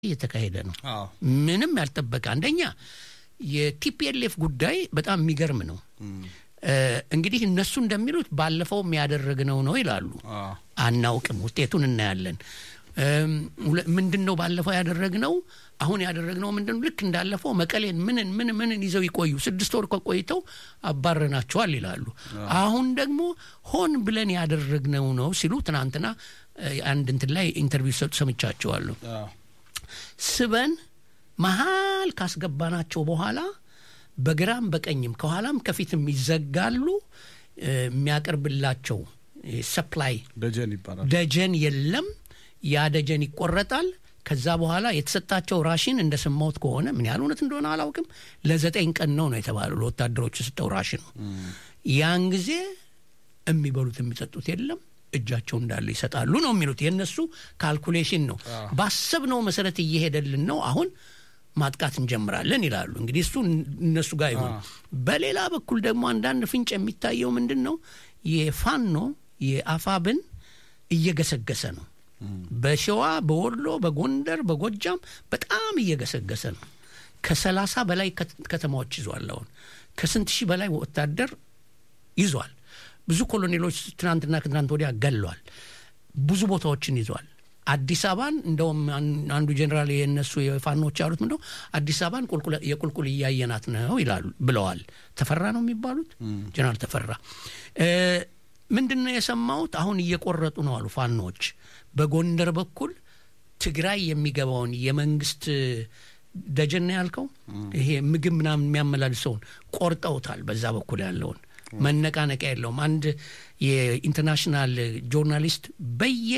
እየተካሄደ ነው። አዎ ምንም ያልጠበቀ አንደኛ የቲፒኤልኤፍ ጉዳይ በጣም የሚገርም ነው። እ፣ እንግዲህ እነሱ እንደሚሉት ባለፈውም ያደረግነው ነው ይላሉ። አዎ አናውቅም፣ ውጤቱን እናያለን። እም፣ ሁለ- ምንድን ነው ባለፈው ያደረግነው? አሁን ያደረግነው ምንድን ነው? ልክ እንዳለፈው መቀሌን ምንን ምን ምንን ይዘው ይቆዩ ስድስት ወር ከቆይተው አባረናቸዋል ይላሉ። አሁን ደግሞ ሆን ብለን ያደረግነው ነው ሲሉ ትናንትና እ፣ አንድ እንትን ላይ ኢንተርቪው ሰጡ ሰምቻቸዋለሁ። አዎ ስበን መሀል ካስገባናቸው በኋላ በግራም በቀኝም ከኋላም ከፊትም ይዘጋሉ። እ፣ የሚያቀርብላቸው ሰፕላይ ደጀን ይባላል። ደጀን የለም። ያ ደጀን ይቆረጣል። ከዛ በኋላ የተሰጣቸው ራሽን እንደሰማሁት ከሆነ ምን ያህል እውነት እንደሆነ አላውቅም፣ ለዘጠኝ ቀን ነው ነው የተባለው ለወታደሮች የሰጠው ራሽን። ያን ጊዜ የሚበሉት የሚጠጡት የለም እጃቸው እንዳለ ይሰጣሉ ነው የሚሉት። የእነሱ ካልኩሌሽን ነው። ባሰብነው መሰረት እየሄደልን ነው። አሁን ማጥቃት እንጀምራለን ይላሉ። እንግዲህ እሱ እነሱ ጋር ይሁን። በሌላ በኩል ደግሞ አንዳንድ ፍንጭ የሚታየው ምንድን ነው? የፋኖ የአፋብን እየገሰገሰ ነው። በሸዋ በወሎ በጎንደር በጎጃም በጣም እየገሰገሰ ነው። ከሰላሳ በላይ ከት- ከተማዎች ይዟል። አሁን ከስንት ሺህ በላይ ወታደር ይዟል። ብዙ ኮሎኔሎች ትናንትና ከትናንት ወዲያ ገሏል። ብዙ ቦታዎችን ይዟል። አዲስ አበባን እንደውም አን- አንዱ ጀኔራል የነሱ የፋኖች ያሉት ምንደ አዲስ አበባን ቁልቁል- የቁልቁል እያየናት ነው ይላሉ ብለዋል። ተፈራ ነው የሚባሉት ጀኔራል ተፈራ እ፣ ምንድን ነው የሰማሁት? አሁን እየቆረጡ ነው አሉ ፋኖች በጎንደር በኩል ትግራይ የሚገባውን የመንግስት ደጀን ነው ያልከው ይሄ ምግብ ምናምን የሚያመላልሰውን ቆርጠውታል። በዛ በኩል ያለውን መነቃነቂያ የለውም። አንድ የኢንተርናሽናል ጆርናሊስት በየ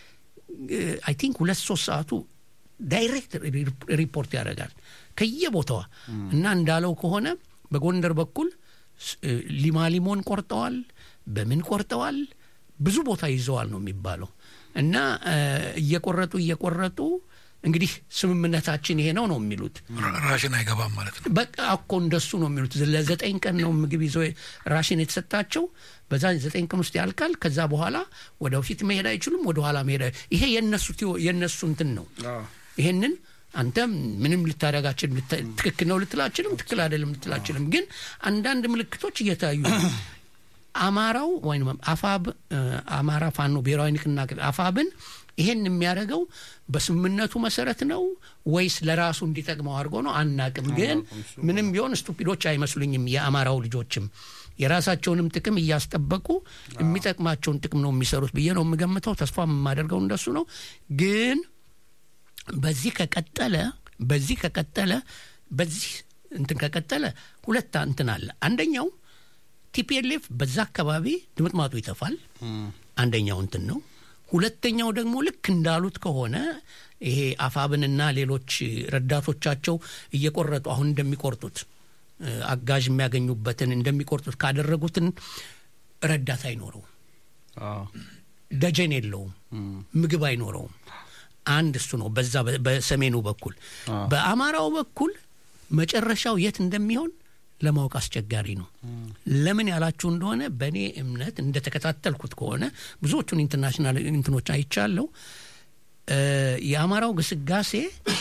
አይ ቲንክ ሁለት ሶስት ሰዓቱ ዳይሬክት ሪፖርት ያደርጋል ከየቦታዋ እና እንዳለው ከሆነ በጎንደር በኩል ስ- እ፣ ሊማሊሞን ቆርጠዋል፣ በምን ቆርጠዋል፣ ብዙ ቦታ ይዘዋል ነው የሚባለው እና እ፣ እየቆረጡ እየቆረጡ እንግዲህ ስምምነታችን ይሄ ነው ነው የሚሉት ራ- ራሽን አይገባም ማለት ነው። በቃ እኮ እንደሱ ነው የሚሉት። ለዘጠኝ ቀን ነው ምግብ ይዘው ራሽን የተሰጣቸው። በዛ ዘጠኝ ቀን ውስጥ ያልቃል። ከዛ በኋላ ወደ ፊት መሄድ አይችሉም፣ ወደ ኋላ መሄድ አይ- ይሄ የነሱ ቲዮ- የነሱ እንትን ነው። አዎ ይሄንን አንተም ምንም ልታደርጋችን ትክክል ነው ልትላችልም ትክክል አይደለም ልትላችልም፣ ግን አንዳንድ ምልክቶች እየታዩ ነው። አማራው ወይም አፋብ እ፣ አማራ ፋኖ ብሔራዊ ንቅናቄ አፋብን ይሄን የሚያደርገው በስምምነቱ መሰረት ነው ወይስ ለራሱ እንዲጠቅመው አድርጎ ነው አናቅም። ግን ምንም ቢሆን ስቱፒዶች አይመስሉኝም። የአማራው ልጆችም የራሳቸውንም ጥቅም እያስጠበቁ የሚጠቅማቸውን ጥቅም ነው የሚሰሩት ብዬ ነው የምገምተው። ተስፋ የማደርገው እንደሱ ነው ግን በዚህ ከቀጠለ በዚህ ከቀጠለ በዚህ እንትን ከቀጠለ ሁለት እንትን አለ። አንደኛው ቲፒኤልኤፍ በዛ አካባቢ ድምጥማጡ ይጠፋል። አንደኛው እንትን ነው። ሁለተኛው ደግሞ ልክ እንዳሉት ከሆነ ይሄ አፋብንና ሌሎች ረዳቶቻቸው እየቆረጡ አሁን እንደሚቆርጡት እ፣ አጋዥ የሚያገኙበትን እንደሚቆርጡት ካደረጉትን ረዳት አይኖረውም፣ አዎ ደጀን የለውም፣ ምግብ አይኖረውም። አንድ እሱ ነው። በዛ በ- በሰሜኑ በኩል አዎ። በአማራው በኩል መጨረሻው የት እንደሚሆን ለማወቅ አስቸጋሪ ነው። ለምን ያላችሁ እንደሆነ በእኔ እምነት እንደተከታተልኩት ከሆነ ብዙዎቹን ኢንተርናሽናል እንትኖች አይቻለሁ። እ፣ የአማራው ግስጋሴ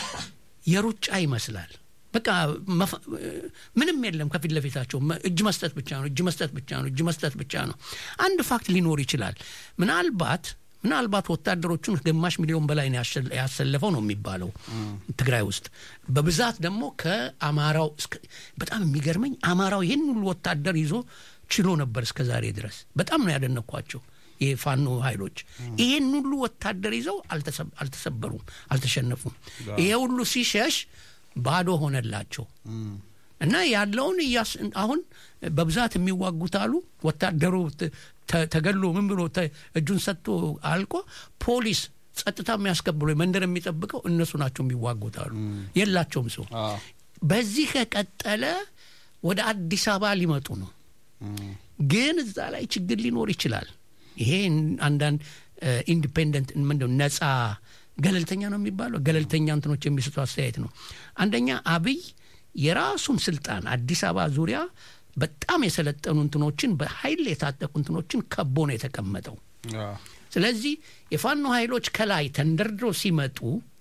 የሩጫ ይመስላል። በቃ መፍ- እ፣ ምንም የለም ከፊት ለፊታቸው መ- እጅ መስጠት ብቻ ነው፣ እጅ መስጠት ብቻ ነው፣ እጅ መስጠት ብቻ ነው። አንድ ፋክት ሊኖር ይችላል። ምናልባት ምናልባት ወታደሮቹን ግማሽ ሚሊዮን በላይ ነው ያሸ- ያሰለፈው ነው የሚባለው ትግራይ ውስጥ በብዛት ደግሞ ከአማራው እስከ- በጣም የሚገርመኝ አማራው ይህን ሁሉ ወታደር ይዞ ችሎ ነበር እስከ ዛሬ ድረስ በጣም ነው ያደነኳቸው የፋኖ ኃይሎች ይህን ሁሉ ወታደር ይዘው አልተሰ- አልተሰበሩም አልተሸነፉም ይሄ ሁሉ ሲሸሽ ባዶ ሆነላቸው እና ያለውን እያስ አሁን በብዛት የሚዋጉት አሉ ወታደሩ ተ- ተ- ተገሎ ምን ብሎ ተ- እጁን ሰጥቶ አልቆ ፖሊስ ጸጥታ የሚያስከብሉ መንደር የሚጠብቀው እነሱ ናቸው የሚዋጉት አሉ የላቸውም ሰው አዎ በዚህ ከቀጠለ ወደ አዲስ አበባ ሊመጡ ነው ግን እዛ ላይ ችግር ሊኖር ይችላል ይሄ አንዳንድ ኢንዲፔንደንት ምንድነው ነጻ ገለልተኛ ነው የሚባለው ገለልተኛ እንትኖች የሚሰጡ አስተያየት ነው አንደኛ አብይ የራሱን ስልጣን አዲስ አበባ ዙሪያ በጣም የሰለጠኑ እንትኖችን በኃይል የታጠቁ እንትኖችን ከቦ ነው የተቀመጠው አዎ ስለዚህ የፋኖ ኃይሎች ከላይ ተንደርድሮ ሲመጡ